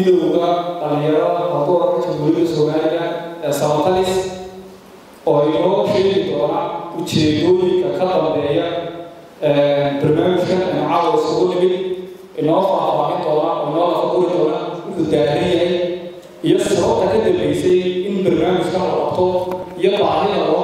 midowda dhalinyarada hawdoorka jamhuuriyadda soomaaliya ee samatalis oo inoo sheegi doona ujeedooyinka ka dambeeya barnaamijkan aynu caawa isugu nimid inoo faahfaahin doona oo inoo lafaguri doona wuxuu daaran yahay iyo sababta ka dambeysay in barnaamijkan la qabto iyo baahida loo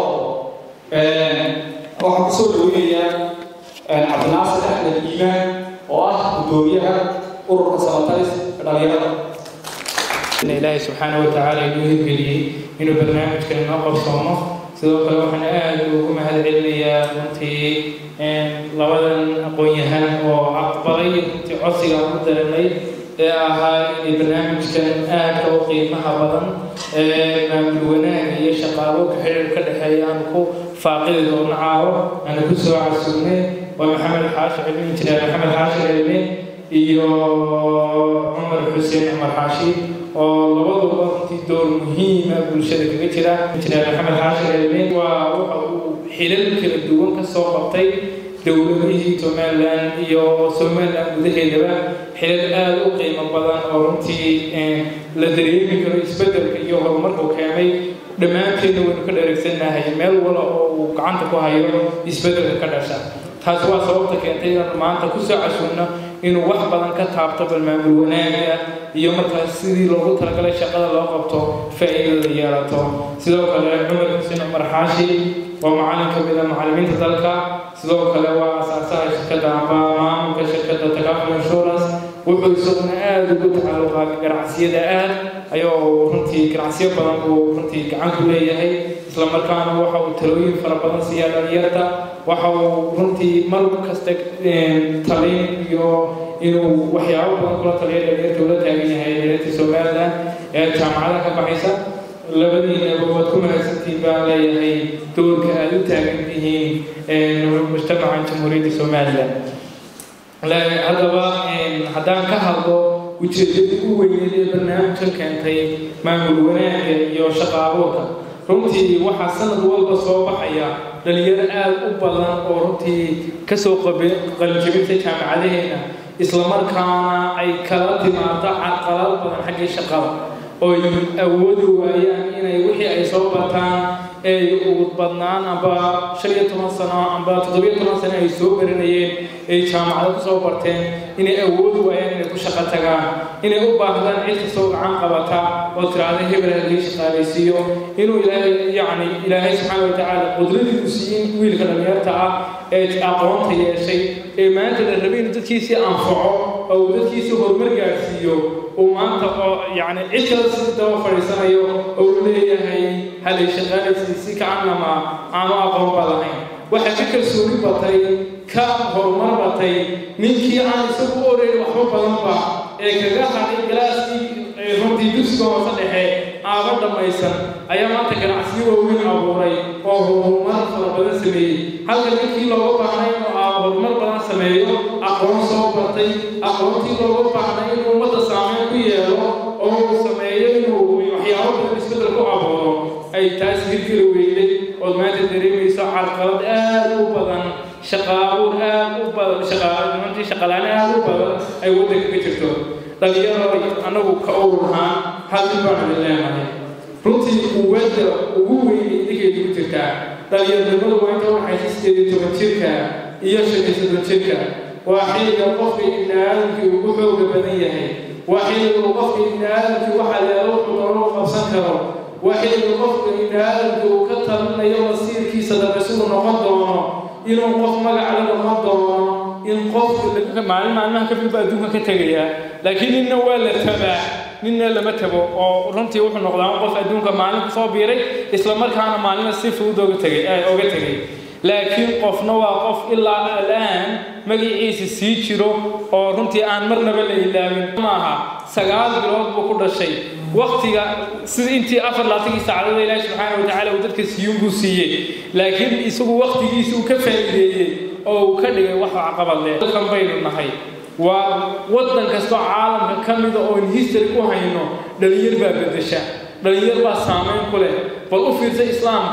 qabo waxaan kusoo dhaweynayaa cabdinaasir axmed iimaan oo ah guddoomiyaha ururka samatalis ee dhalinyarada ilaahay subxaana wa tacaala inuu hirgeliyey inuu barnaamijkan inoo qabsoomo sidoo kale waxaan aad ugu mahad celinayaa runtii labadan aqoon-yahan oo aqbalay runtii codsiga ku dareemay ee ahaa inay barnaamijkan aadka u qiimaha badan ee maamul wanaag iyo shaqaaloka xiriir ka dhexeeya aan ku faaqidi doono caawo aan ku soo casuumnay waa maxamed xaashi cilmi injineer maxamed xaashi cilmi iyo cumar xuseen cumar xaashi oo labaduba runtii door muhiima bulshada kaga jira injineer maxamed xaashi cilmi waa waxa uu xilal kala duwan ka soo qabtay dowladihii somalilan iyo somalilan gudaheedaba xilal aada u qiimo badan oo runtii la dareemi karo isbeddelka iyo horumarku keenay dhammaanteedna waynu ka dheregsannahay meel wala oo uu gacanta ku hayo isbeddelka ka dhasha taasi waa sababta keentay inaanu maanta ku soo casuunno inuu wax badan ka taabto balmaamul wanaaga iyo markaas sidii loogu talagalay shaqada loo qabto faa'iidada yeelato sidoo kale cumar xuseen cumar xaashi waa macallin ka mid a macallimiinta dalka sidoo kale waa asaasaha shirkadda amba maamulka shirkadda takaful insurance wuxuu isaguna aada ugu tacalluqaa ganacsiyada aad ayuu runtii ganacsiyo badan buu runtii gacan ku leeyahay isla markaana waxa uu talooyin fara badan siiyaa dhalinyarta waxa uu runtii mar kasta talin iyo inuu waxyaabo badan kula taliya dhalinyarta ula taagan yahay dhalinyarta somalilan ee jaamacada ka baxaysa labadiinaba waad ku mahadsantiin baan leeyahay doorka aada u taagan tihiin mujtamaca jamhuuriyadda somalilan haddaba haddaan ka hadlo ujeedadii u weyneed ee barnaamijkan keentay maamul wanaagga iyo shaqa abuurka runtii waxaa sanad walba soo baxaya dhalinyaro aada u badan oo runtii kasoo qalinjabintay jaamacadaheena islamarkaana ay kala timaado carqalad badan xaggii shaqada oy awoodi waayaan inay wixii ay soo bataan ay ugu badnaan amba shan iyo toban sano amba toddobiyo toban sano ay soo baranayeen ay jaamacado kusoo barteen inay awoodi waayaan inay ku shaqo tagaan inay u baahdaan cid kastoo gacan qabata oo tiraahda hebel halii shaqaalaysiiyo inuu ilaahay yacni ilaahay subxaana watacaala qudradii uu siiyey wiilka dhalinyarta ah ee aqoonta yeeshay ee maanta la rabay inuu dadkiisii anfaco oo uu dadkiisii horumar gaarsiiyo uu maanta oo yacni cid kale si daba fadhiisanayo oo uu leeyahay halay shaqaalaysi si kacanama aanu aqoonba lahayn waxaa ka kalsooni batay ka horumar batay ninkii aan isagu u oreyn waxba badanba ee kaga hadhay galaaskii runtii dugsiga hoose dhexe aaba dhammaysan ayaa maanta ganacsiyo waaweyn abuuray oo horumar fara badan sameeyey halka ninkii looga baahnay inuu aa horumar badan sameeyo aqoon soo bartay aqoontii looga baahnay inuu ummadda saameyn ku yeelo oo uu sameeyo inuu waxyaabo badan isbeddel ku abuuro ay taas hirgeli weyday ood maanta dareemayso carqalad aad u badan shaqaabuur aad u badan shaqaalantii shaqalaan aad u badan ay waddanka ka jirto dhalinyaro annagu ka owrahaan hal mid baan idin leenahay runtii quwadda ugu weyn idinkeeda ku jirtaa dhalinyaronimadu waa inta waxaysa sideed iyo toban jirka iyo shan iyo soddon jirka waa xilliga qofka ibni aadamkii ugu xooga badan yahay waa xilliga uu qofka ibni aadamkii waxa leelo wuxuu doono u qabsan karo waa xilliga qofka ibni aadamkii uu ka talinayo masiirkiisa dambe siduu noqon doono inuu qof magaca la noqon doono in qofka maalin maalmaha ka filba adduunka ka tegaya laakiin ninna waa la tabaa ninna lama tabo oo runtii wuxuu noqdaa qof adduunka maalin kusoo biiray isla markaana maalina si fudud oga tegay oga tegay laakiin qofna waa qof ilaa alaan magaciisa sii jiro oo runtii aan marnaba la ilaawin maaha sagaal bilood buu ku dhashay waktiga sida intii afar laatankii saacadooda ilaahi subxaana watacaala uu dadka siiyun buu siiyey laakiin isagu waktigiisa uu ka faa'iideeyey oo uu ka dhigay wax caqabad leh dalkan baynu nahay waa waddan kastoo caalamka ka mida oon history ku hayno dhalinyar baa bedesha dhalinyar baa saameyn ku leh bal u fiirsa islaamka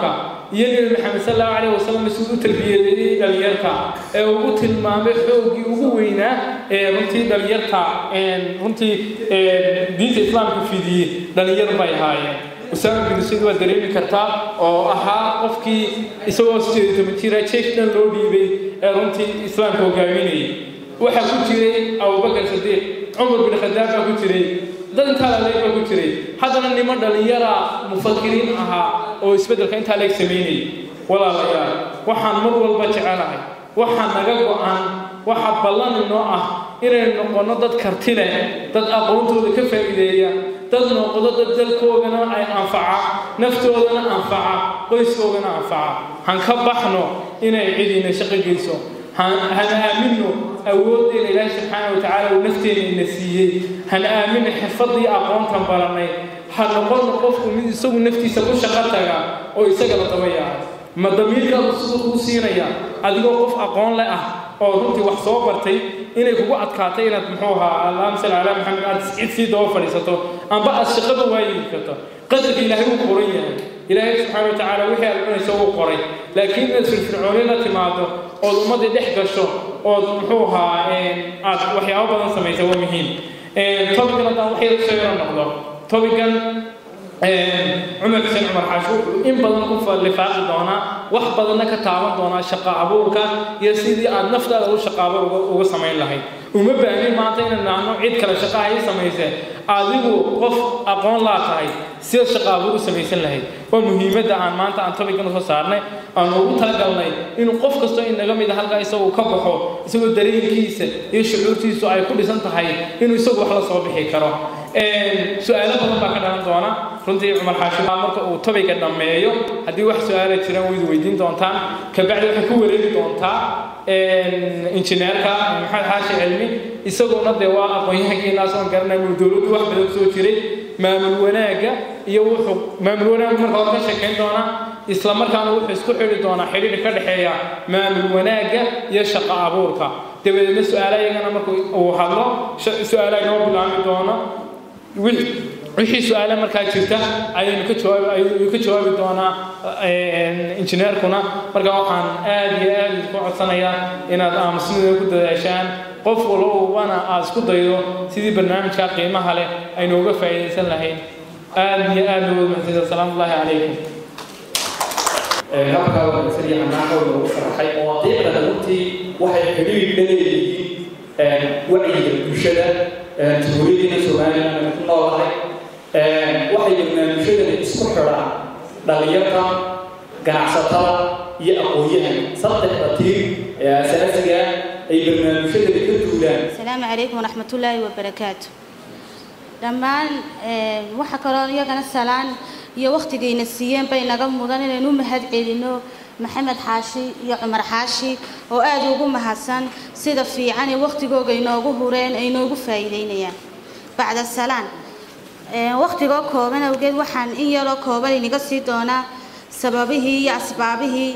iyo nebi maxamed sal allahu calayh wasalam siduu u tarbiyadeeyey dhalinyarta ee ugu tilmaamay xooggii ugu weynaa ee runtii dhalinyarta runtii diinta islaamka fidiyey dhalinyar bay ahaayeen usaama bin sayd waa dareemi kartaa oo ahaa qofkii isagoo sideed toban jira jeesh dhan loo dhiibay ee runtii islaamka hogaaminayay waxaa ku jiray abubakar sadiiq cumar bin khadaab baa ku jiray dad intaa laleeg baa ku jiray haddana niman dhalinyara mufakiriin ahaa oo isbeddelka intaa leeg samaynayay walaalayaal waxaan mar walba jecelahay waxaa naga go-an waxa ballan inoo ah inaynu noqonno dad karti leh dad aqoontooda ka faa'iideeya dad noqdo dad dalkoogana ay anfaca naftoodana anfaca qoyskoogana anfaca han ka baxno inay cidina shaqo geyso han aamino awooddeena ilaahi subxaana wa tacaala uu nafteena ina siiyey han aamino xirfaddii aqoontan baranay ha noqono qofku mid isagu naftiisa ku shaqo taga oo isaga la daba yaacay ma damiirkaadu siduu kuu siinaya adigoo qof aqoon le ah oo runtii wax soo bartay inay kugu adkaatay inaad muxuu ahaa allahuma salli calaa maxamed aad cid sii daba fadhiisato amba aad shaqada waayi karto qadarka ilaahay wuu qoran yahay ilaahay subxaana wa tacaala wixii aad cunayso wuu qoray laakiin inaad firfircooni la timaado ood ummaddii dhex gasho ood muxuu ahaa aad waxyaabo badan samaysa waa muhiim tobigan haddaan wax yar soo yaro noqdo tobigan cumar xuseen cumar xaashi wuxuu in badan ku lifaaqi doonaa wax badanna ka taaban doonaa shaqo abuurka iyo sidii aad naftaada u shaqo abuur uga samayn lahayd uma baahnin maanta inaad nacno cid kale shaqo ay samayse adigu qof aqoon laa tahay sida shaqo abuur u samaysan lahayd waa muhiimadda aan maanta aan tobigan usoo saarnay aan ugu talagalnay inuu qof kastoo inaga mid a halkaa isagu ka baxo isagoo dareenkiisa iyo shucuurtiisu ay ku dhisan tahay inuu isagu wax la soo bixi karo su-aalo badan baa ka dhalan doona runtii cumar xaashi marka uu tobiga dhammeeyo haddii wax su-aala jiraan waydu weydiin doontaan kabacdi waxay ku wareegi doontaa injineerka maxamed xaashi cilmi isaguna dee waa aqoon-yahankiinaas oon garanaya uu dowladdu wax badan soo jiray maamul wanaagga iyo wuxuu maamul wanaaggu marka hore ka sheekayn doonaa isla markaana wuxuu isku xidhi doonaa xidhiidh ka dhexeeya maamul wanaagga iyo shaqo abuurka dabadeedna su-aala iyagana marka uu hadlo su-aala inoo bilaami doono wixii su-aale markaa jirta ayaynu ka jawaab ayuu ka jawaabi doonaa injineerkuna marka waxaan aad iyo aad isku codsanayaa inaad aamusnida ku dadaashaan qof walbana aad isku daydo sidii barnaamijka qiimaha leh aynu uga faa'iidaysan lahayn aad iyo aad loo mahadsanid asalaamu ullaahi calaykum habkaa wanaagsan iyo hanaaqooda ugu faraxay mawaadiicda runtii waxay xidhiidh la leeyihiin wacyiga bulshada jamhuuriyaddiina somaliland aynu ku noolahay waxay barnaamijyadani isku xidhaan dhallinyarta ganacsatada iyo aqoon-yahan saddexda tiir ee asaasiga ay barnaamijyadani ka duulaan asalaamu calaykum waraxmat ullaahi wabarakaatu dhammaan waxa kaloo iyagana salaan iyo wakhtigayna siiyeen bay naga mudan inaynu u mahad celino maxamed xaashi iyo cumar xaashi oo aada ugu mahadsan sida fiican ee wakhtigooga inoogu hureen ay inoogu faa'iideynayaan bacda salaan wakhtigoo kooban awgeed waxaan in yaroo kooban inaga sii doonaa sababihii iyo asbaabihii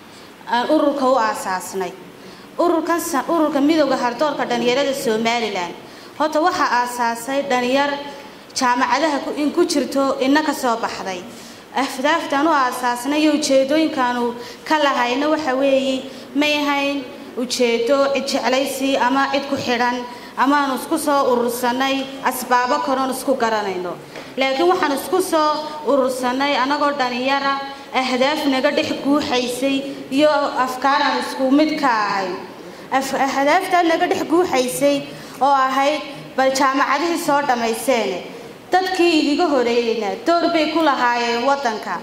aan ururka u aasaasnay ururkan ururka midowda hardoorka dhalinyarada somalilan horta waxaa aasaasay dhalinyar jaamacadaha in ku jirto ina ka soo baxday ahdaaftaan u aasaasnay iyo ujeedooyinkaanu ka lahayna waxa weeye may ahayn ujeedo cid jeclaysi ama cid ku xidhan amaanu isku soo urursanay asbaabo kaloon isku garanayno laakiin waxaan isku soo urursanay annagoo dhalinyara ahdaaf naga dhex guuxaysay iyo afkaaraan isku mid ka ahayn ahdaaftaa naga dhex guuxaysay oo ahayd bal jaamacadihii soo dhammayseene dadkii idiga horeeyeyna door bay ku lahaayeen waddanka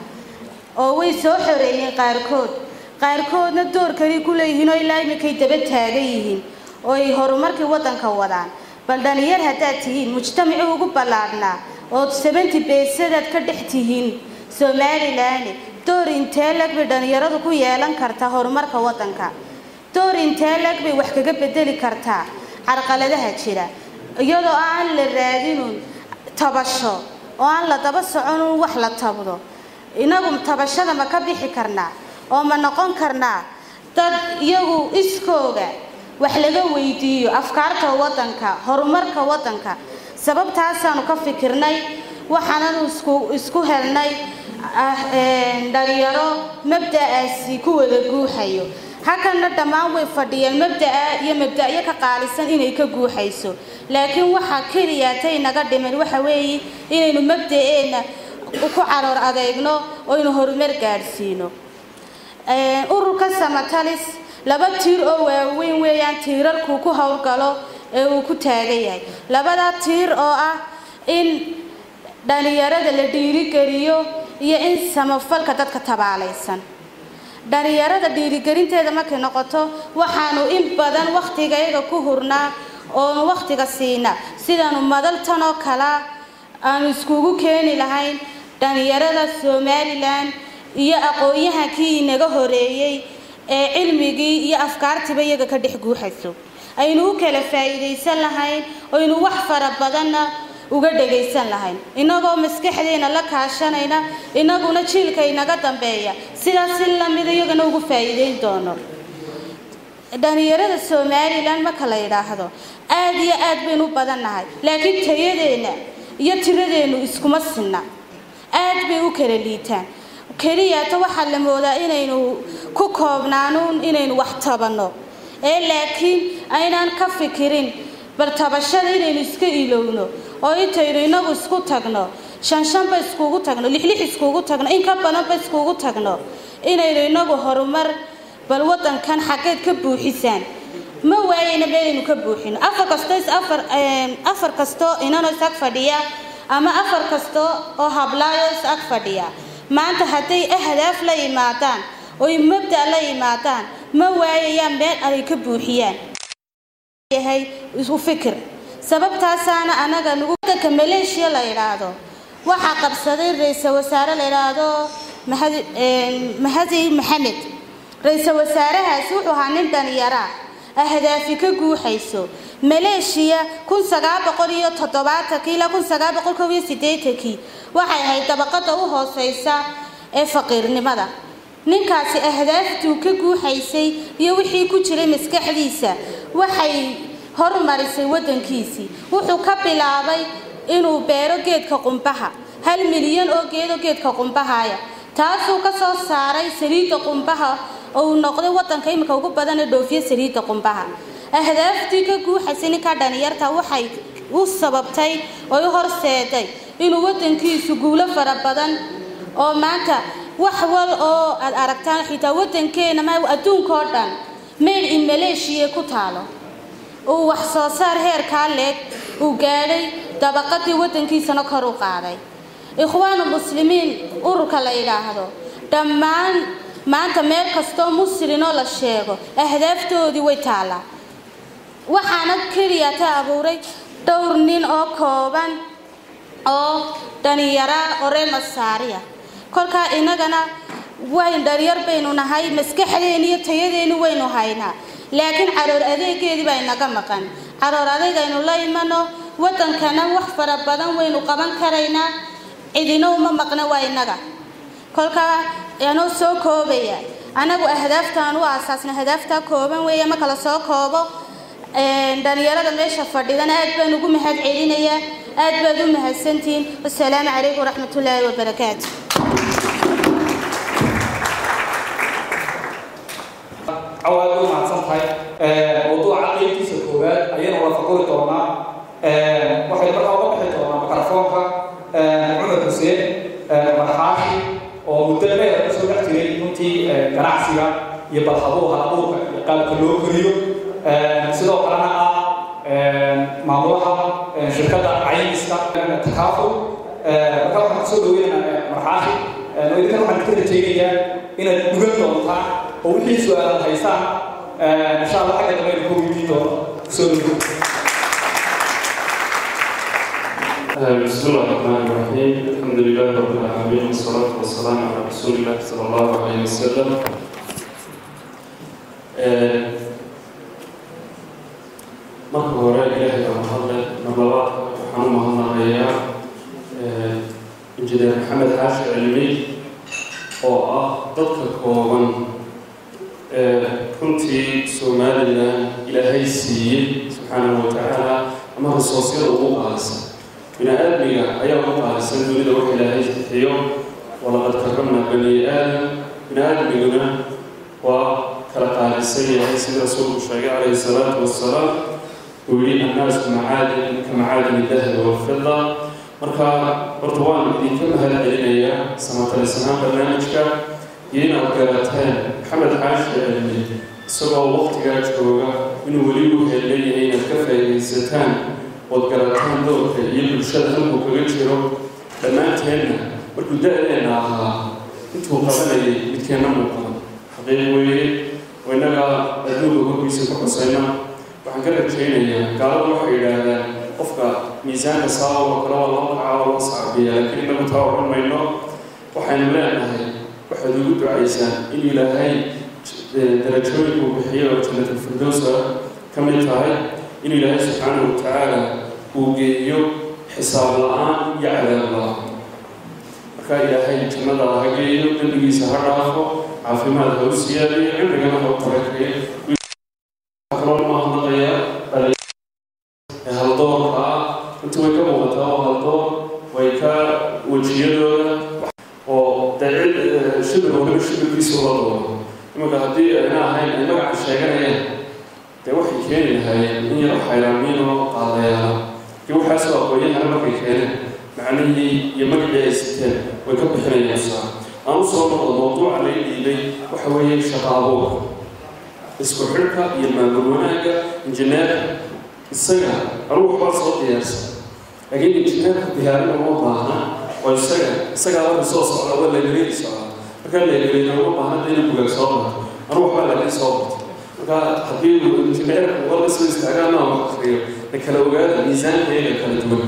oo way soo xoreeyeen qaarkood qaarkoodna door kali ku leeyihiin oo ilaa iminkay daba taagan yihiin oo ay horumarkii waddanka wadaan bal dhalinyar haddaad tihiin mujtamacii ugu ballaadhnaa ood sebanti beesadaad ka dhex tihiin somalilan door intee leg bay dhalinyaradu ku yeelan kartaa horumarka waddanka door intee leg bay wax kaga bedeli kartaa carqaladaha jira iyadoo aan la raadinun tabasho oo aan la daba soconun wax la tabdo inagu tabashada ma ka bixi karnaa oo ma noqon karnaa dad iyagu iskooga wax laga weydiiyo afkaarta waddanka horumarka waddanka sababtaasaanu ka fikirnay waxaananu isku isku helnay dhalinyaro mabda'aasi ku wada guuxayo halkanna dhammaan way fadhiyeen mabda'a iyo mabda'yo ka qaalisan inay ka guuxayso laakiin waxaa keliya tay naga dhiman waxa weeye inaynu mabda'eenna ku caroor adeegno oo aynu horumar gaadhsiino ururka samatalis laba tiir oo waaweyn weeyaan tiirarkuu ku howlgalo ee uu ku taagan yahay labada tiir oo ah in dhalinyarada la dhiirigeliyo iyo in samafalka dadka tabaalaysan dhalinyarada dhiirigelinteeda markay noqoto waxaanu in badan wakhtigayaga ku hurnaa oonu wakhtiga siina sidaanu madaltan oo kalea aanu iskugu keeni lahayn dhalinyarada somalilan iyo aqoon-yahankii inaga horeeyey ee cilmigii iyo afkaartiiba iyaga ka dhex guuxayso aynu u kala faa'iidaysan lahayn oynu wax fara badanna uga dhagaysan lahayn innagoo maskaxdeena la kaashanayna innaguna jiilka inaga dambeeya sidaas si lamida iyagana ugu faa'iideyn doono dhalinyarada somalilan marka la yidhaahdo aad iyo aad baynu u badan nahay laakiin tayadeenna iyo tiradeennu iskuma sinna aad bay u kala liitaan keliyata waxaa la moodaa inaynu ku koobnaanuun inaynu wax tabanno ee laakiin aynaan ka fikirin bartabashada inaynu iska ilowno oo intaynu inagu isku tagno shan shanba iskugu tagno lixlix iskugu tagno in ka badanba iskugu tagno inaynu inagu horumar bal wadankan xaggeed ka buuxisaan ma waayeyna meelaynu ka buuxino afar kasto is afar afar kasto inanoo is ag fadhiya ama afar kasto oo hablaayo is ag fadhiya maanta hadday ahdaaf la yimaadaan oy mabda' la yimaadaan ma waayayaan meel ay ka buuxiyaan yahay isu fikir sababtaasaana anaga nugu wadanka maleeshiya la yidhaahdo waxaa qabsaday ra-iisal wasaare la yidhaahdo mahadi maxamed ra-iisal wasaarahaasi wuxuu ahaa nin dhalinyara ahdaafi ka guuxayso maleeshiya kun sagaal boqol iyo toddobaatankii ilaa kun sagaal boqol kob iyo siddeetankii waxay ahayd dabaqada u hooseysa ee faqiirnimada ninkaasi ahdaaftuu ka guuxaysay iyo wixii ku jiray maskaxdiisa waxay horumarisay wadankiisii wuxuu ka bilaabay inuu beero geedka qumbaha hal milyan oo geedo geedka qumbahaya taasuu ka soo saaray saliidda qumbaha oo uu noqday wadanka iminka ugu badan ee dhoofiya saliidda qumbaha ahdaaftii ka guuxaysay ninka dhalinyarta waxay u sababtay oo u horseeday inuu wadankiisu guulo fara badan oo maanta wax wal oo aad aragtaan xitaa wadankeena ma adduunka oo dhan made in malaysia ku taalo uu wax soo saar heerkaa leeg uu gaadhay dabaqadii wadankiisana kor u qaaday ikhwaanu muslimiin ururka la yidhaahdo dhammaan maanta meel kastoo muslinoo la sheego ahdaaftoodii way taallaa waxaana keliya ka abuuray dhowr nin oo kooban oo dhalinyara oo reer masaariya kolkaa inagana wayn dhalinyar baynu nahay maskaxdeeni iyo tayadeeni waynu haynaa laakiin caroor adeegeedii baa inaga maqan caroor adeegaynu la imano wadankana wax fara badan waynu qaban karaynaa cidina uma maqna waa inaga kolkaa anoo soo koobaya anagu ahdaaftaan u aasaasna ahdaaftaa kooban weeye marka la soo koobo dhalinyarada meesha fadhidana aad baan ugu mahad celinayaa aad baad u mahadsantihiin wasalaamu calaykum waraxmatullaahi wabarakaatu cawaad u mahadsan tahay mawduuca qeybtiisa koowaad ayaynu wada faquri doonaa waxay markaa uga bixi doonaa mikrofoonka cumar xuseen marxaashi oo muddo dheer kusoo dhex jiray runtii ganacsiga iyo balhabuuha abuurka iyo qaabka loo koriyo sidoo kalena ah maamulaha shirkadda caymiska takaaful marka waxaan kusoo dhaweynaa marxaashi idinkan waxaan ka rajaynayaa inaad dhugan doontaan oo wixii su-aalaad haysaan insha allah xagga dambe aynu ka weydiin doono kusoo dhawo بسم الله الرحمن الرحيم الحمد لله رب العالمين والصلاة والسلام على رسول الله صلى الله عليه وسلم marka hore ilaahay baa mahadle marlabaadka waxaan u mahadnaqayaa injineer maxamed xaashi cilmi oo ah dadka kooban runtii somalilan ilaahay siiyey subxaanahu wa tacaala ama risoosyada ugu qaalisan bini aadmiga ayaa ugu qaalisan dunida wax ilaahay bixiyo walaqad karamna bani aadam bini aadamiguna waa kala qaalisan yahay sida rasuulku sheegay calayhi salaatu wasalaam uu yidhi annaasu macaadin ka macaadin dahabi walfida marka horta waan idinka mahad celinayaa samatalisanaan barnaamijka iyo inaad garateen maxamed xaashi cilmi isagoo waqtigaa jooga inuu weli u heelleeyahay inaad ka faa'iidaysataan ood garataan doorka iyo bulshada halkuu kaga jiro dhammaanteenna markuu da-deenna ahaa intuu qabanayay midkeenna muuqan xaqiiq weeye oo innaga adduunka horkiisa ku xusayna waxaan ka rajaynayaa gaaladu waxay yidhaahdaan qofka miisaanka saaba oo kale waa loo kacaa oo loo sacbiya laakiin innagu taa odhan mayno waxaynu leenahay waxaad ugu ducaysaan in ilaahay darajooyinku bixiyo oo jannatalfirdowsa ka mid tahay in ilaahay subxaanahu watacaala uu geeyo xisaab la-aan iyo cadaab la-aan marka ilaahay jannada ha geeyo dembigiisa ha dhaafo caafimaad ha u siyaadiyo cimrigana ha u barakeeyo kaloo mahadnaqaya ee haldoorka ah inta way ka muuqataa oo haldoor way ka wejiyadooda oo dee shibir waliba shibirkiisa ula doono imanka haddii ayna ahayn ay magaca sheeganayaan dee waxay keeni lahaayeen in yar xayraamiin oo qaadayaala kii waxaasoo aqoonyahana markay keeneen macnihii iyo magacii ay siteen way ka bixinayaan saa aan u soo noqdo mawduuca lay dhiibay waxa weeye shaqa abuurka isku xidhka iyo maamul wanaagga injineerka isaga anugu waxbaa soo diyaarsan laakiin injineerka diyaarina uma baahna oo isaga isagaa marka soo socda waa lageliyay socda markaa lageliyna uma baahna dee inuu bugaag soo barto anugu waxbaa laakiin soo barto marka haddii uu injineerka wala soo istaagaa maa wax akriyo la kala ogaada miisaankeega kala duwan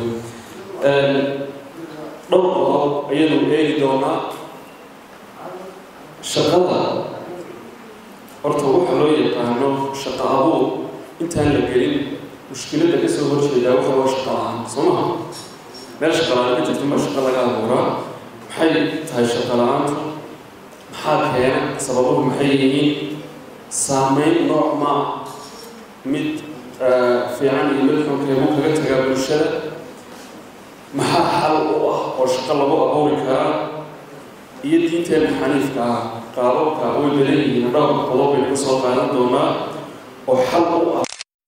dhowr qodob ayaynu eegi doonaa shaqada horta waxa loo yaqaano shaqa abuur intaan la gelin mushkiladda ka soo horjeedaa waxa waa shaqa la-aan soo maha meel shaqa la-aan ka jirto ma shaqa laga abuuraa maxay tahay shaqa la-aantu maxaa keena sababuhu maxay yihiin saameyn nooc maa mid fiican iyo mid xunkeebu kaga tagaa bulshada maxaa xal u ah oo shaqo lagu abuuri karaa iyo diinteena xaniifka ah qaababka way badan yihiin dhowr qodob baynu ka soo qaadan doonaa oo xal u ah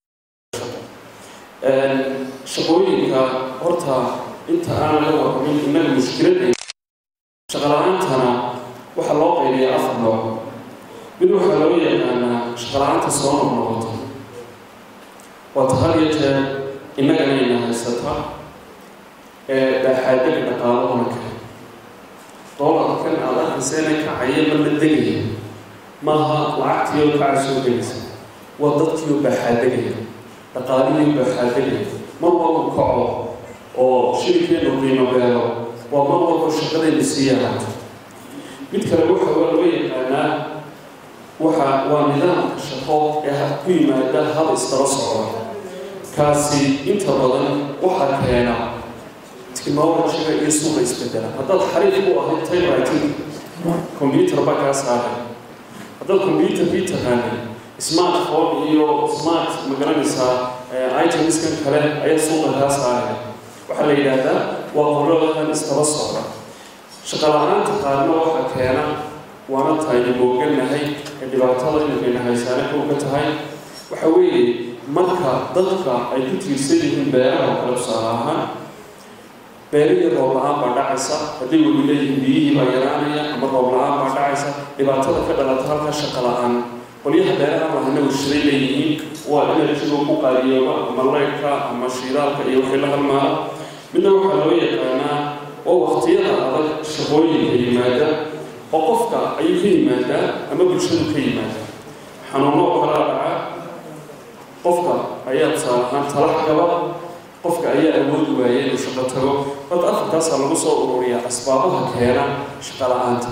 shaqooyinka horta inta aan laga warramin innaga mushkiladda shaqala-aantana waxaa loo qaybiyaa afar nooc mid waxaa loo yaqaanaa shaqala-aanta soo noqnoqoto waata had iyo jeer innaganayna haysata ee dhaaxaadaga dhaqaalahona kale doolarkan aada arkayseena kacaya ma la degaya maaha lacagtiioo kaca soo gelaysa waa dadkiioo baaxaadegaya dhaqaalihii baaxaadegaya mar walba kaco oo shirikeenu qiimo beelo waa mar walba shaqadaynu sii yaraato mid kale waxa waa loo yaqaanaa waxa waa nidaamka shaqo ee ku yimaada hal isdaba socda kaasi inta badan waxaa keena technologyga iyo suuqa isbedela haddaad xariif u ahayd typewriting computer baa kaa saaray haddaad computerkii taqaanay smartphone iyo smart magaranaysaa itemskan kale ayaa suuqa kaa saaray waxaa la yidhaahdaa waa qoladadan istaba socda shaqa la-aanta qaarna waxaa keena waana tahaynu mooganahay ee dhibaatada inakayna haysaana kow ka tahay waxa weeye marka dadka ay ku tiirsan yihiin beeraha oo kale tusaale ahaan beerihii roob la-aan baa dhacaysa hadday weli leeyihiin biyihii baa yaraanaya ama roob la-aan baa dhacaysa dhibaatada ka dhalata halkaa shaqa la-aan qolyaha beeraha lahana warshaday leeyihiin waa enerjiga ku qaadiyooba ama leydhka ama shiidaalka iyo wixii la halmaala midna waxaa loo yaqaanaa oo waqtiyada adag shaqooyinka yimaada oo qofka ayuu ka yimaadaa ama bulshadu ka yimaada xanuuno oo kalaa dhaca qofka ayaa tusaale ahaan talax gaba qofka ayaa awoodi waaya inuu shaqo tago horta afartaasaa lagu soo ururiyaa asbaabaha keena shaqo la-aanta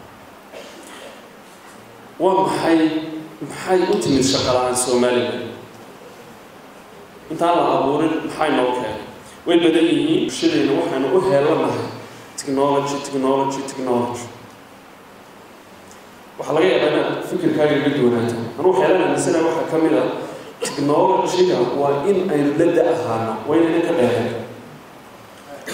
waa maxay maxay u timid shaqo la-aan somalilan intaan la abuurin maxay noo keenay way badan yihiin bulshadeenna waxaynu u heelanahay technology technology technology waxaa laga yaabaa inaad fikirkaaga ga duwanaata anuu xeelanaamisana waxaa ka mid ah technologyga waa in aynu la da ahaano waa inayna ka dheereen haddii aynu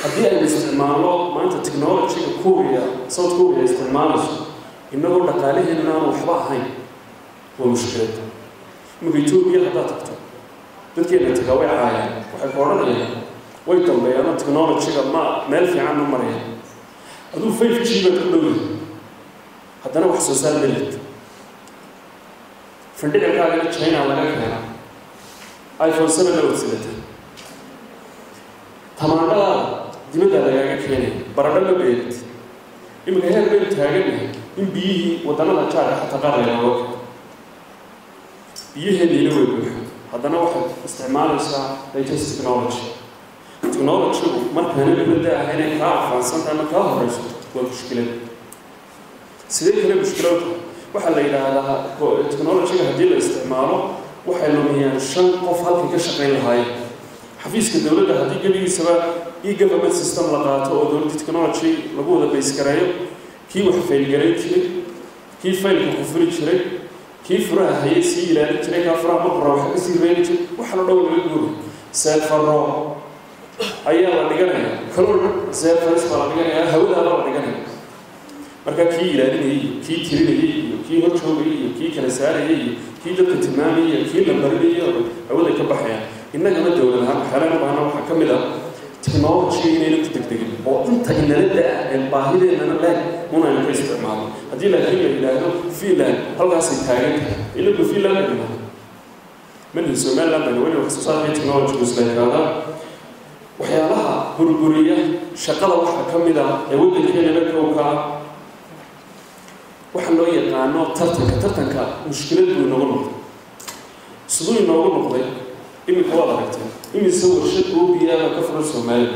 isticmaalno maanta technologyga kuuriya south kuuriya isticmaalayso innagoo dhaqaalaheenna aan waxba ahayn waa mushkilad imika etoobiya haddaad tagto dadkeena tagaa way caayaan waxay ku odhanayaan way dambeeyaanoo technologyga ma meel fiican ma marayaan aduu five g baad ku dhowyahay haddana wax soo saar melid fandhicilkaagana china laga keena iphone seven la wadsilata tamaandhadaada dibaddaa lagaaga keenaya baradho ma beerid iminka heer baynu taagannahay in biyihii waddannada jaarka xataa qaar laynooga keeno biyaheenniina way buuxa haddana waxaad isticmaalaysaa latest technology technologygu markaana dibadda ah inay kaa afaansantahay ama kaa horeyso waa mushkilad sidee kale mushkiladu waxaa la yidhaahdaa technologyga haddii la isticmaalo waxay lumiyaan shan qof halkay ka shaqayn lahaayeen xafiiska dowladda haddii gebigiisaba e government system la qaato oo dowladda technology lagu wada baysgareeyo kii wax faylgarayn jiray kii faylka ku fuli jiray kii furaha hayay sii ilaalin jiray kaa furaha maqura wax kasii reeni jiray waxa la dhow laga guuray seefaro ayaa la dhiganaya kalol seefaris baa la dhiganaya hawadaaba la dhiganaya marka kii ilaalinayay iyo kii tirinayay iyo kii hor joogayay iyo kii kala saarayay iyo kii dadka tilmaamayay iyo kii la barinayay oo hawaday ka baxayaan innagana dowlad ahaan waxyaalaha u baahna waxaa ka mid ah technology inayna ku degdegin oo inta inala da-a ee baahideennana leeg unayna ka isticmaalo haddii laakiin la yidhaahdo finland halkaasay taagan tahay ilagu finland ay dhimaa mali somaliland bayna weli wax soo saarkay technology isleekaadaa waxyaalaha burburiya shaqada waxaa ka mid ah ee waddankeenana kowka ah waxa loo yaqaano tartanka tartanka mushkilad buu inoogu noqday siduu inoogu noqday iminka waad aragteen imise warshad oo biyaha ka furan soomaaliya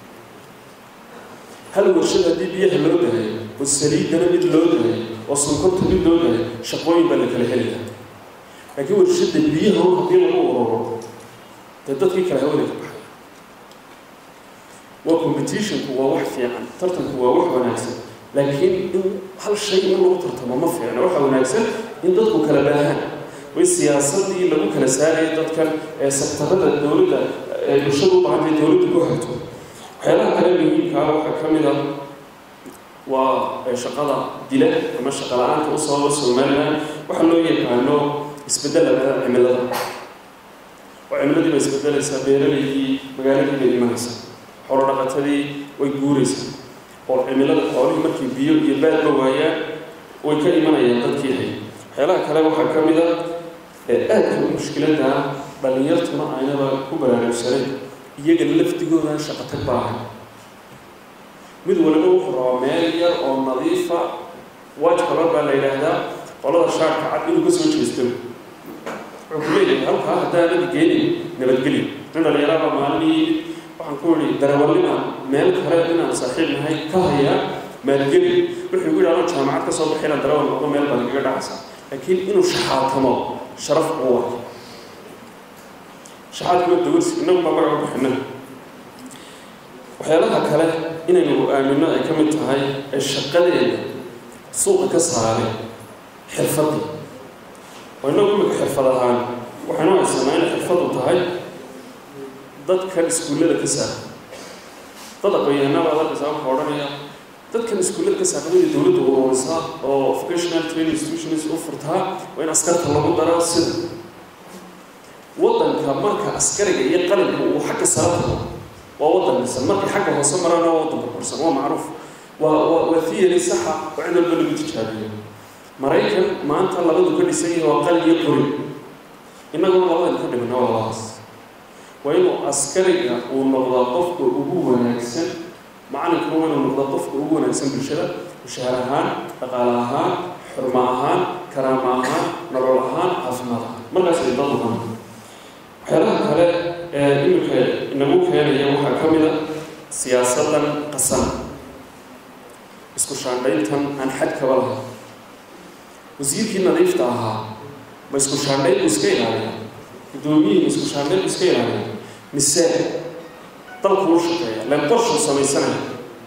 hal warshad haddii biyaha loo dahay oo saliidana mid loo dahay oo sonkorta mid loo dahay shaqooyin baa la kala helayaa laakiin warshadda biyaha un haddii lagu ururo dee dadkii kale hawada ka baxay waa competitionku waa wax fiican tartanku waa wax wanaagsan laakiin in hal shay in lagu tartamo ma fiicna waxaa wanaagsan in dadku kala baahaan way siyaasadii lagu kala saaraya dadkan ee sektarada dowladda ee bulshada u baahantay dowladda ku hagto waxyaalaha kale muhiimkaa waxaa ka mid a waa shaqada dila ama shaqa la-aanta u sababa somaliland waxaa loo yaqaano isbedelada cimilada oo cimiladii bay isbedelaysaa beeralaydii magaaladii bay imanaysaa xoolo dhaqatadii way guuraysaa oo cimilada xoolihii markii biyo iyo baadba waayaan way ka imanayaan dadkii hay waxyaalaha kale waxaa ka mid a ee aadka u mushkiladda ah dhallinyartuna aynaba ku baraarugsaneyn iyaga lafdigoodan shaqo tag baahay mid waliba wuxuu rabaa meel yar oo nadiifa white color baa la yidhaahdaa qolada shaarka cad inuu ka soo jeesto wuxuu ku leeyahay halkaa haddaanadi geenin nabadgelyo nin dhallinyaraba maalmii waxaan ku idhi darawallina meel kale inaan saaxiib nahay ka hayaa maalgeli wuxuu igu yidhi anoo jaamacad ka soo baxay inaan darawal noqdo meel baa lagaga dhacaysaa laakiin inuu shaxaatamo sharaf uu wato shaxaadkuma dawarsi innagu baa magaca bixina waxyaalaha kale inaynu aamino ay ka mid tahay ee shaqadeeda suuqa ka saaray xirfadda oo innagu imika xirfad ahaan waxaynu haysanaa inay xirfaddu tahay dadkan iskuullada ka saara dad aqoon-yahanaba adalkasa waxaa odhanaya dadkan iskuullada ka saaqadaya dowladda ururisaa oo vocational training institutions u furtaa waa in askarta lagu daraa sida waddanka marka askariga iyo qalinka uu xagga sara tago waa waddan dhisan markay xagga hoose maraan waa waddanka korsan waa macruuf waa waa waa theory saxa oo cid walba lagu tijaabiyo maraykan maanta labadu ka dhisan yahay waa qalin iyo qori innaguna labadan ka dhimina waa labaas waa inuu askariga uu noqdaa qofka ugu wanaagsan macalinkuna waa inuu noqdaa qofka ugu wanaagsan bulshada mushaar ahaan dhaqaale ahaan xurmo ahaan karaama ahaan nolol ahaan caafimaad ahaan markaas ay dad uhan waxyaalaha kale ee iminka inagu keenaya waxaa ka mid a siyaasadan qasan isku shaandhayntan aan xad kaba lahayn wasiirkii nadiifta ahaa ma isku shaandhayn buu iska ilaaliya guddoomiyihii ma isku shaandhayn buu iska ilaaliya mise dalku u shaqeeya leen qorshuu samaysanaya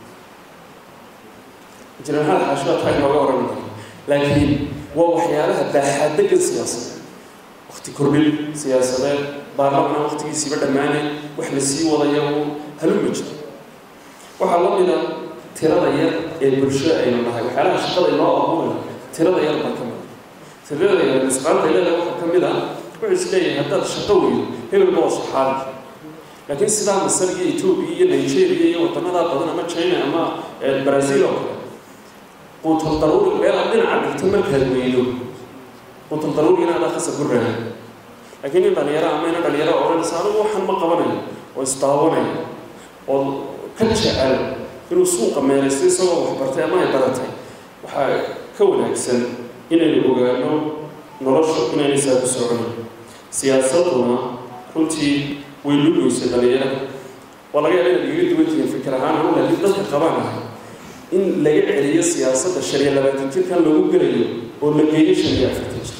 injineerhada xaashida taa inooga oran karo laakiin waa waxyaalaha baaxaadagan siyaasadeed wakti kordhin siyaasadeed baarlamanaa waktigiisiiba dhammaanay wax la sii wadaya uu haluma jiro waxaa la mida tirada yar ee bulshada aynu nahay waxyaalaha shaqada inoo abuuraya tirada yar baa ka mid tirada yar nisqaanta leeda waxaa ka mid ah wuxuu isleeyahay haddaad shaqo weydo hebelba waa saxaabi laakiin sidaa masar iyo etoobiya iyo nigeria iyo wadanadaa badan ama china ama brazil oo kale quutal daruuri meelaad dhinaca dhigto markaad weydo quutal daruurigina adaa khasab ku raahay laakiin nin dhalinyaro ama ina dhalinyaro odhanaysa anigu waxaan ma qabanayo oo isdaawanaya oo ka jecel inuu suuqa meelaysto isagoo wax bartay ama ay baratay waxaa ka wanaagsan inaynu ogaano noloshu inaynay saa ku soconin siyaasaduna runtii way lugaysay dhalinyarada waa laga yaaba inaad igaga duwan tihiin fikir ahaan anu laakiin dadka qabaan ahay in laga celiyo siyaasadda shan iyo labaatan jirkan lagu gelayo oo la geeyo shan iyo afartan jir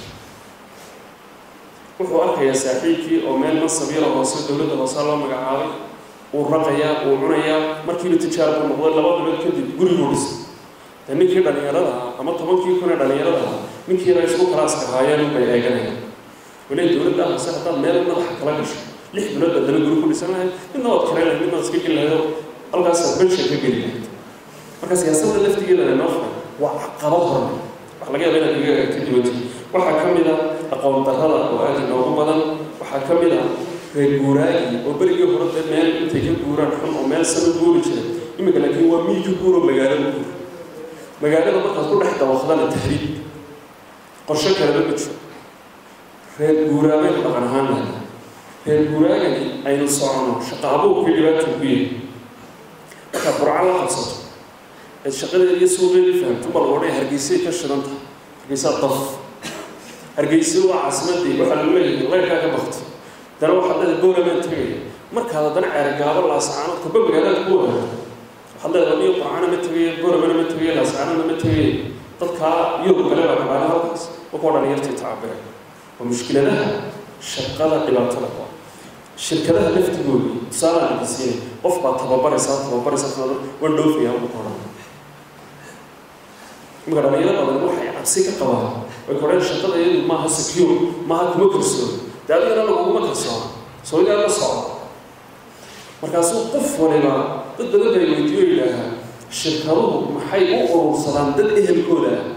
wuxuu arkayaa saaxiibkii oo meel mansab yara hoose dowladda hoose loo magacaabay uu raqayaa uu cunayaa markiiba tijaarbu noqday laba bilood kadib guriguu dhisay de ninkii dhalinyarada ahaa ama tobankii kun ee dhalinyarada ahaa ninkii yara isku kalaaska haayeen bay eeganayaan wale dowladda hoose haddaad meel madaxa kala gasho lix bilood baad dana guri ku dhisan lahayd midna waad karayn lahayd midna waad iska geli lahayd halkaasaad bensha ka geli lahayd marka siyaasadda laftigeeda noo furan waa caqabad horne wax laga yaaba inaad iga ka duwanta waxaa ka mid ah aqoon darrada oo aada inoogu badan waxaa ka mid ah reer guuraagi oo berigii hore dee meel intay ka guuraan xun oo meel sana guuri jira iminka laakiin waa miyi ka guuro magaalada guur magaalada markaad ku dhex dawaqdana tahriib qorshe kaleba ma jiro reer guuraabaynu dhaqan ahaan lahay reer guuraagani aynu socono shaqa abuurkii dhibaata ku yahay markaad qurca la qabsato eed shaqadeeda iyo suuqeedii fahamto bal odhay hargeysay ka shidan tahay hargeysaa daf hargeysa waa caasimadii waxaa lagu leeyahay leyrkaa ka bakto dana waxaad leedahay boolamaan tegaya markaad haddana ceergaabo laasacaanood kaba magaalada ku wadaagto waxaad leedahay niyo qurcana ma tegaya boolamana ma tegaya laasacaanona ma tegaya dadkaa yurub kale baa kabaana halkaas waa kuwa dhalinyartii tacabira waa mushkiladaha shaqada dhibaatada ku ah shirkadaha laftigooda tusaalaan idinsiina qof baa tababaraysaa tababaraysaa waan dhoofayaa ugu qoran imika dhalinyaro badan waxay cabsi ka qabaan way koreen shaqada iyadu maaha secure maaha kuma kalsoon dee adigana laguguma kalsoona sooigaa la socda markaasuu qof waliba dad badan bay weydiiyo yidhaahaa shirkaduhu maxay u urursadaan dad ehelkooda ah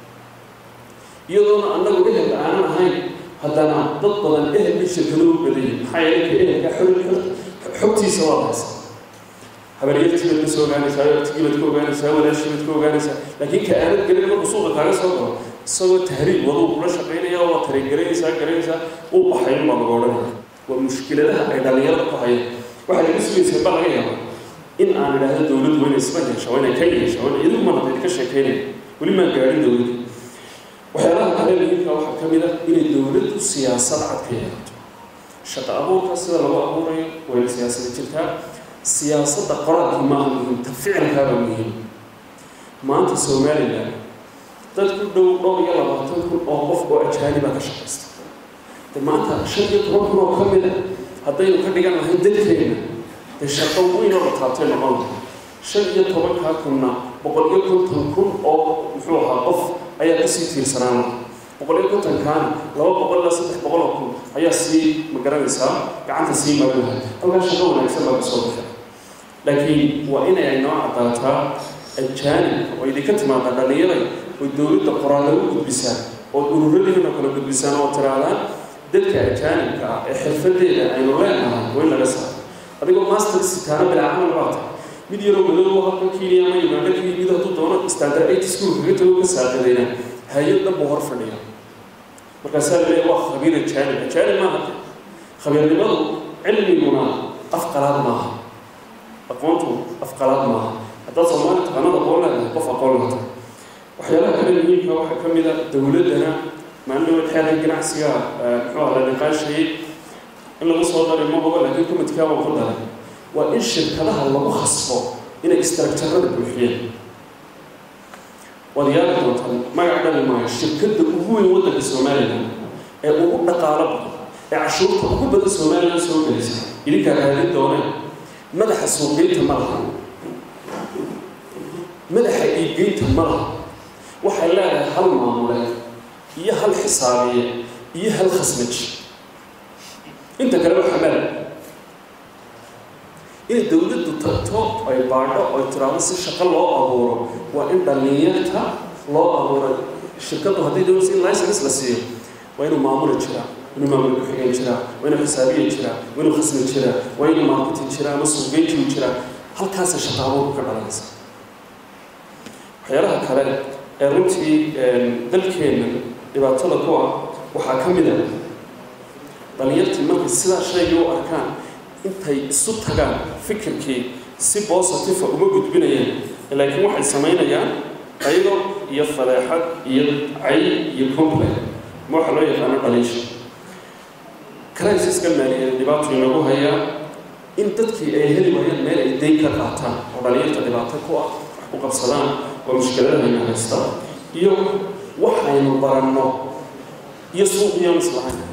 iyadoona annagu ehelka aanan ahayn haddana dad badan ehel bay shirkaduhu badayin maxaa yeelay ka ehelka xogtiisa waa haysa habaryartii baad ka soo ogaanaysaa artigii baad ka ogaanaysaa walaashii baad ka ogaanaysaa laakiin ka aanad gelin markuu suuqa kaaga soo galo isagoo tahriib waduu kula shaqaynaya waa tareengaraynaysaa garanaysaa uu baxay baa laga odhanaya waa mushkiladaha ay dhalinyarada ku hayaan waxay igu sugaysaa baa laga yaabaa in aan idhaahdo dowladdu waa inay isma yeesha waa inay ka yeesha waa inay idigu mana idinka sheekaynaya weli maan gaadhin dowladda waxyaalaha kale muhiimka waxaa ka mid ah inay dowladdu siyaasad cad ka yeelato shaqa abuurka sida lagu abuurayo waa inay siyaasada jirtaa siyaasadda qoraalka maaha muhiim ta ficilkaaba muhiim maanta somalilan dad ku dhow dhowr iyo labaatan kun oo qof oo ajaaniba ka shaqaysta de maanta shan iyo toban kun oo ka mid a haddaynu ka dhigan lahayn dadkeena dee shaqo weynoo la taabtay noqon lahay shan iyo tobankaa kunna boqol iyo konton kun oo muxuu ahaa qof ayaa kasii tiirsanaan laha boqol iyo kontonkaana laba boqol ilaa saddex boqol oo kun ayaa sii magaranaysaa gacanta sii marin lahay halkaa shaqo wanaagsan baa kasoo baxay laakiin waa inay ay noo caddaataa ajaanibka oo idinka timaada dhallinyaray oo dowladda qoraallo u gudbisaan oo ururadiina kala gudbisaan oo tiraadaan dadka ajaanibka ah ee xirfadeeda aynu leenahay waa in laga saaro adigoo master sitaano bilaacamal baa tahay mid yaroo madoobo halkan kenya ama uganda ka yimid hadduu doono standard eight school kaga tago ka saaqadayna hay-ad dhan buu hor fadhiya markaasaa la leeyahay waa khabiir ajaanib ajaanib maaha khabiirnimadu cilmiguna afqalaad maaha aqoontu afqalaad maaha haddaad soomaali taqaanada aqoon leedahay qof aqoon lata waxyaalaha kale muhiimka waxaa ka mid a dowladdana maalin xeeran ganacsiga muxuu aha la niqaashayay in lagu soo daray ma hubo laakiin kumadkaa waa ku daray waa in shirkadaha lagu khasbo inay istaraktarada buuxiyeen waad yaari doontaan magac dhali maayo shirkadda ugu weyn waddanka somalilan ee ugu dhaqaalo badan ee cashuurta ugu badan somalilan soo gelaysa idinkaa raadin dooneen madaxa suuqgeynta ma laha madaxa iibgeynta ma laha waxay leedahay hal maamule iyo hal xisaabiye iyo hal khasmaj inta kale waa xamaal inay dowladdu tagto ay baadho ay tiraahdo si shaqo loo abuuro waa in dhallinyarta loo abuuro shirkaddu haddii dowladda in license la siiyo waa inuu maamuli jiraa inuu maamul ku-xigeen jiraa waa inuu xisaabiye jiraa waa inuu khasmi jiraa waa inuu marketing jiraa ama suuqgeyntiu jiraa halkaasa shaqa abuurku ka dhalanaysa waxyaalaha kale ee runtii dalkeenna dhibaatada ku ah waxaa ka mid a dhallinyartii markay sidaa shaygii u arkaan intay isu tagaan fikirkii si bositifa uma gudbinayaan laakiin waxay samaynayaan qaydo iyo fadeexad iyo cay iyo complain ma waxaa loo yaqaano dhaliisha crisiska maaliyadeed dhibaato inagu hayaa in dadkii ay heli waayaan meel ay dayn ka qaataan oo dhalinyarta dhibaato ku ah wax ku qabsadaan oo mushkiladahayna haysta iyo waxaynu baranno iyo suuqiyaan islahayn